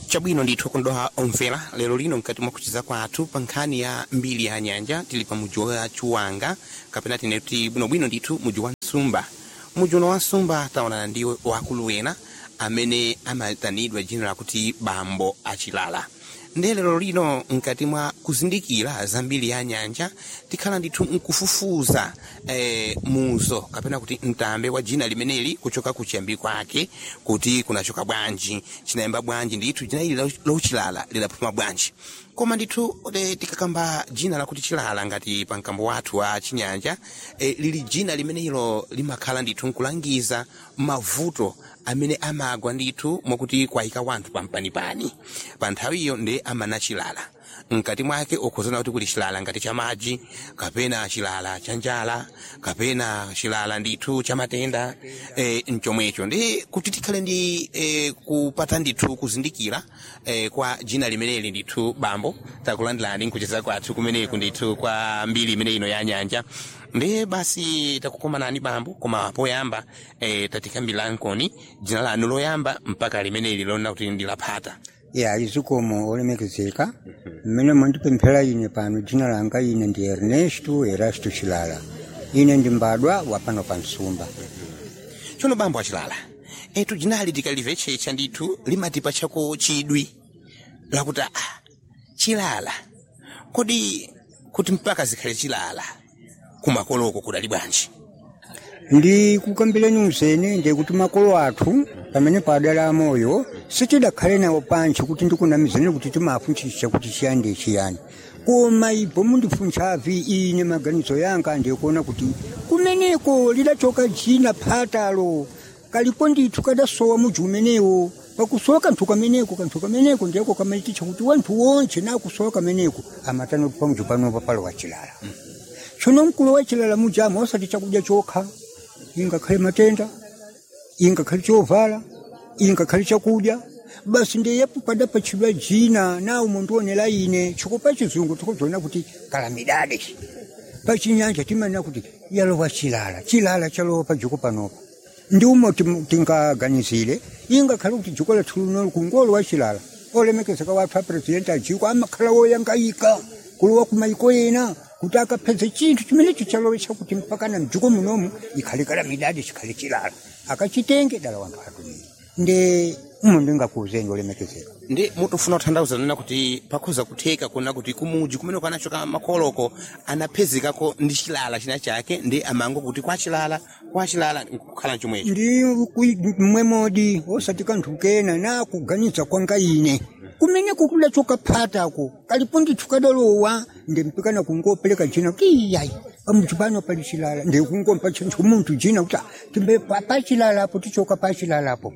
chabwino ndithu kondoha omvera lero lino mkati mwa kuchiza kwathu pa nkhani ya mbiri ya nyanja tili pa muji wa chiwanga kapena tine kuti bwinobwino ndithu muji wa nsumba muji uno wa nsumba taonana ndi wakulu ena amene amatanidwa dzina lakuti bambo achilala ndiye lero lino mkati mwa kuzindikira za mbiri ya nyanja tikhala ndithu nkufufuza eh, muzo kapena kuti mtambe wa dzina limeneli kuchoka kuchiyambi kwake kuti kunachoka bwanji chinayamba bwanji ndithu dzina ili lauchilala lidaphuma bwanji koma ndithu eh, tikakamba dzina lakuti chilala ngati pa mkambo wathu wa chinyanja eh, lili dzina limenelo limakhala ndithu nkulangiza mavuto amene amagwa ndithu mwakuti kwayika wanthu pampanipani pa nthawiyo ndi amana chilala mkati mwake ukhozana kuti kuli chilala ngati cha madzi kapena chilala cha njala kapena chilala ndithu cha matenda e, mchomwecho ndi kuti tikhale ndi e, kupata ndithu kuzindikira e, kwa dzina limeneli ndithu bambo takulandirani nkucheza kwathu kumeneku ndithu kwa mbiri imene ino ya nyanja ndi basi takukomanani bambo koma poyamba e, tatikambira nkoni dzina lanu loyamba mpaka limeneli lona kuti ndilaphata ya izikomo olemekezeka mmene mwandipemphera ine pano dzina langa ine ndi ernesto erasto chilala ine ndi mbadwa wa pano pa nsumba tsono bambo achilala etu dzinali tikalimvetsetsa ndithu limatipa chako chidwi lakuti ah, chilala kodi kuti mpaka zikhale chilala kumakoloko kudali bwanji ndi kukambireni usene ndi kuti makolo athu pamene padala amoyo sitidakhale nawo pansi kuti ndikunamizane kuti timafunchisa kuti chiyani chiyani koma ipo mundifunchavi ine maganizo yanga ndikuona kuti kumeneko lidachoka dzina phatalo kalipo ndithu kadasowa muji umenewo pakusowa kanthu kameneko kanthu kameneko ndiyako kamaitisha kuti wanthu wonse nakusowa kameneko amatano pamuji panopa palo wachilala tsono mkulu wachilala mujamo osati chakudya chokha ingakhale matenda ingakhale chovala ingakhale chakudya basi ndiyepo padapatchidwa dzina nawo mundionera ine chikopa chizungu tikudziona kuti kalamidade pachinyanja timanena kuti yalowa chilala chilala chalowa padziko panopa ndi umo tingaganizire ingakhale kuti dziko lathu lino kungolo wa chilala olemekezeka wathu apresidenti ajiko amakhala woyangayika kulowa kumaiko ena kuti akapedza chinthu chimenecho chalowesa kuti mpaka na mdziko munomu ikhale kalamidade chikhale chilala akachitenge dala wanthu atumire ndi umo ndingakuuzeni olemekezeka ndi mutofuna kuthandauza nena kuti pakhoza kutheka kuna kuti kumuji kumene kwanachoka makoloko anaphezekako ndi chilala china chake ndi amango kuti kwa chilala kwa chilala nkukhala chomwecho ndi mmwe modi osati kanthu kena nakuganiza kwanga ine kumene kukudachoka phatako kalipo ndithu kadalowa ndimpikana kungopereka jina kuti iyayi pamuji pano pali chilala ndikungompa chinthu munthu jina kuti timbe pachilalapo tichoka pachilalapo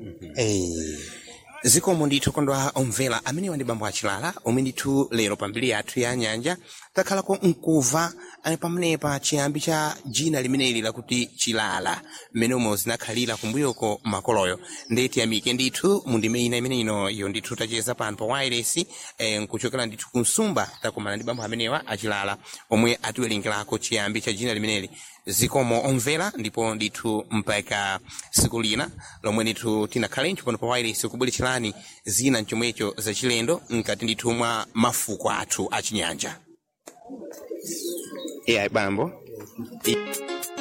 eh zikomo ndithu kondwa omvera amene wandi bambo achilala omwe ndithu lero pambiri yathu ya nyanja takhalako nkuva pamenepa chiyambi cha dzina limeneli lakuti chilala mmene umo zinakhalira kumbuyoko makoloyo ndi tiyamike ndithu mundime ina imene ino iyo ndithu tacheza pano pa wireless eh, nkuchokera ndithu ku nsumba takumana ndi bambo amenewa achilala omwe atiwerengerako chiyambi cha dzina limeneli zikomo omvera ndipo ndithu mpaka siku lina lomwe ndithu tinakhalencho pano pa wireless kubweretserani zina mchomwecho zachilendo mkati ndithu mwa mafuko athu achinyanja iya bambo I